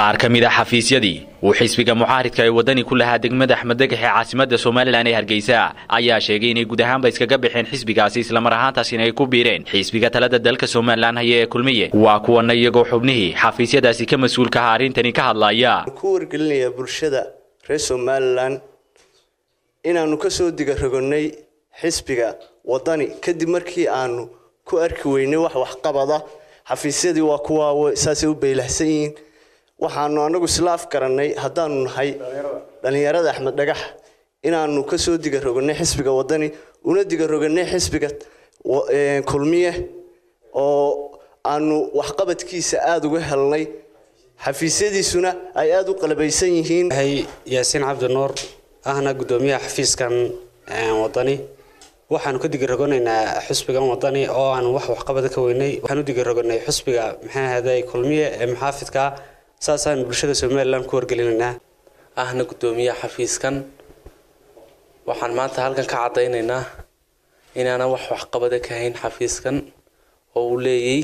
qaar ka mid a xafiisyadii uu xisbiga mucaaridka ee wadani ku lahaa degmada axmed degax ee caasimada somalilan ee hargeysa ayaa sheegay inay guud ahaanba iskaga baxeen xisbigaasi islamar ahaantaasina ay ku biireen xisbiga talada dalka somalilan haya ee kulmiye waa kuwana iyagoo xubnihii xafiisyadaasi ka mas-uulka aha arrintani ka hadlaya ku wargelinayaa bulshada reer somalilan inaannu ka soo diga rogonay xisbiga wadani kadib markii aanu ku arki weynay wax waxqabada xafiisyadii waa kuwa saasay u beylahsan yihiin waxaanu anagu isla afgarannay haddaanu nahay dhallinyarada axmed dhagax inaanu kasoo diga roganay xisbiga wadani una diga roganay xisbiga kulmiye oo aanu waxqabadkiisa aada uga helnay xafiisyadiisuna ay aada u qalabaysan yihiin yaasiin cabdinuur ahna gudoomiyaha xafiiskan wadani waxaanu ka digarogonaynaa xusbigan wadani oo aan wax waxqabada ka weynay waxaan u digaroganay xusbiga maxaa ahaaday kulmiye ee muxaafidka saasaan bulshada somalilan ku wargelinaynaa ahna gudoomiyaha xafiiskan waxaan maanta halkan ka cadaynaynaa inaanan wax waxqabada ka hayn xafiiskan oo uu leeyay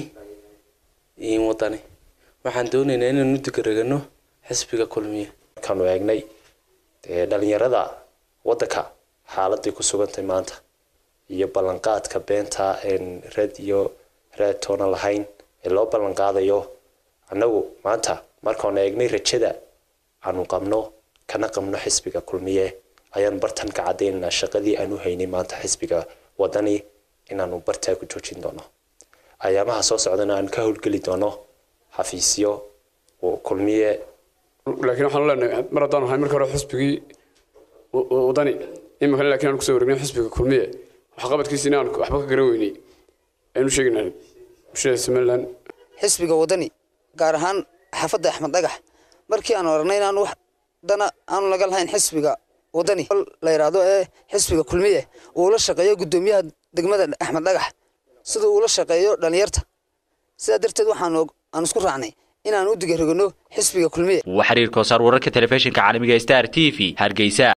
wadani waxaan doonaynaa inaanu digarogano xisbiga kulmiye markaanu eegnay dhalinyarada wadanka xaaladay ku sugantay maanta iyo ballanqaadka beenta reed iyo reed toona lahayn ee loo ballanqaadayo annagu maanta markaanu eegnay rajada aanu qabno kana qabno xisbiga kulmiye ayaanu bartan ka cadaynaynaa shaqadii aanu haynay maanta xisbiga wadani inaanu bartaa ku joojin doono ayaamaha soo socdana aanu ka howlgeli doono xafiisyo kulmiye laakiin waxaanu leenahay mar haddaan ahay marka hore xisbigii wadani iminkana lakiin aan kusoo waregnay xisbiga kulmiye waxqabadkiisina aan waxba ka garan weynay aynu sheegaynaa bulshada somaliland xisbiga wadani gaar ahaan xaafadda axmed dhagax markii aan aragnay inaan wax dana aanu laga lahayn xisbiga wadani la yidhaahdo ee xisbiga kulmiye uu la shaqeeyo gudoomiyaha degmada axmed dhagax sida uu la shaqeeyo dhalinyarta sidaa darteed waxaan aan isku raacnay inaan u digarogano xisbiga kulmiye waa xiriir koosaar wararka telefishinka caalamiga star t v hargeysa